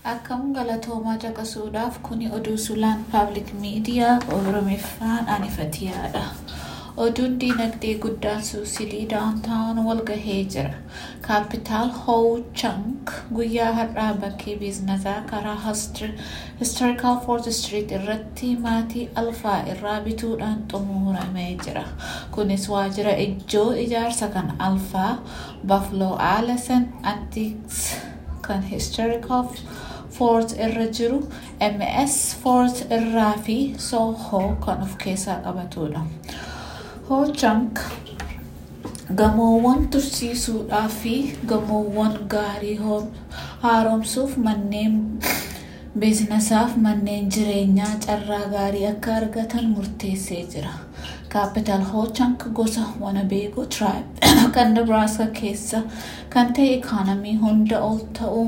Akkam galatoomaa caqasuudhaaf kuni oduu sulaan paablik miidiyaa oromiffaan anifatiyaadha. Oduun diinagdee guddaan suusilii daawuntaawun walgahee jira. Kaapitaal Hoo Chank guyyaa har'aa bakkee biiznasaa karaa Historical Fort Street irratti maatii alfaa irraa bituudhaan xumuramee jira. Kunis waajjira ijoo ijaarsa kan alfaa Buffalo Allison Antiques kan Historical Fort irra jiru MS Fort irraa fi Soho kan of keessaa qabatudha. Hoochunk gamoowwan tursiisuudhaa fi gamoowwan gaarii haaromsuuf manneen biizinasaaf manneen jireenyaa carraa gaarii akka argatan murteessee jira. Kaapital Hoochunk gosa Wanabeego Tribe kan Nebraska keessa kan ta'e ikaanamii hunda ol ta'uu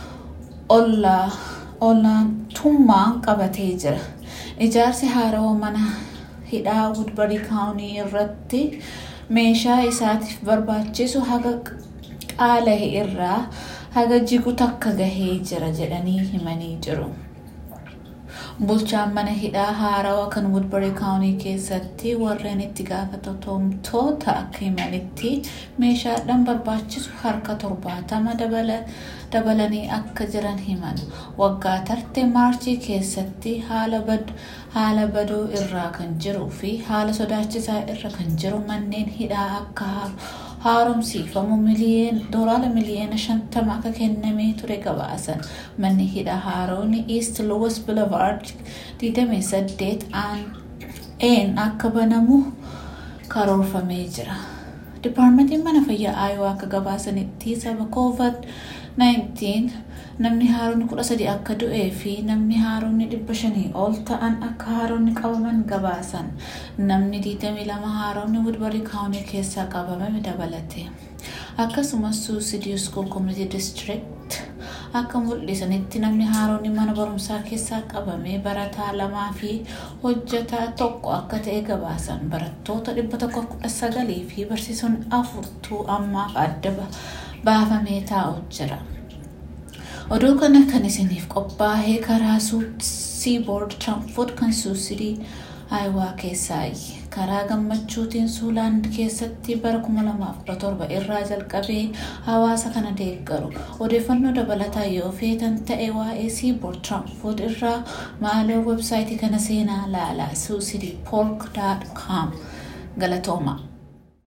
olaantummaan qabatee jira. Ijaarsi haarawaa mana hidhaa Woodbury County irratti meeshaa isaatiif barbaachisu haga qaala'e irraa haga jigu takka gahee jira jedhanii himanii jiru. Bulchaan mana hidhaa haarawaa kan Woodbury County keessatti warreen itti gaafatamtoota akka himanitti meeshaadhaan barbaachisu harka torbaatama dabalanii akka jiran himan. Waggaa tarte maarchii keessatti haala baduu irraa kan jiruu fi haala sodaachisaa irra kan jiru manneen hidhaa akka haaromsiifamu doolaara miliyoona shantama akka kennamee ture gabaasan. Manni hidhaa haaroonni East Louis Boulevard 28 een akka banamu karoorfamee jira. Dipaarmentiin mana fayyaa Aayowaa akka gabaasanitti sababa COVID-19 namni haaronni kudha sadi akka du'ee fi namni haaronni dhibba shanii ol ta'an akka haaronni qabaman gabaasan. Namni 22 haaronni Woodbury County keessaa qabamame dabalate. Akkasumas Suusidii School Community District akka mul'isanitti namni haaronni mana barumsaa keessaa qabame barataa lamaa fi hojjetaa tokko akka ta'e gabaasan. Barattoota dhibba tokko kudha sagalii fi barsiisonni afurtuu ammaaf adda baafamee taa'u jira. Oduu kana kan isiniif qophaa'ee karaa Seaboard Transport kan Suusidii Aayowaa keessaayi. Karaa gammachuutiin Suuland keessatti bara 2017 irraa jalqabee hawaasa kana deeggaru. Odeeffannoo dabalataa yoo feetan ta'e waa'ee Seaboard Transport irraa maaloo websaayitii kana seenaa laalaa suusidiipork.com galatooma.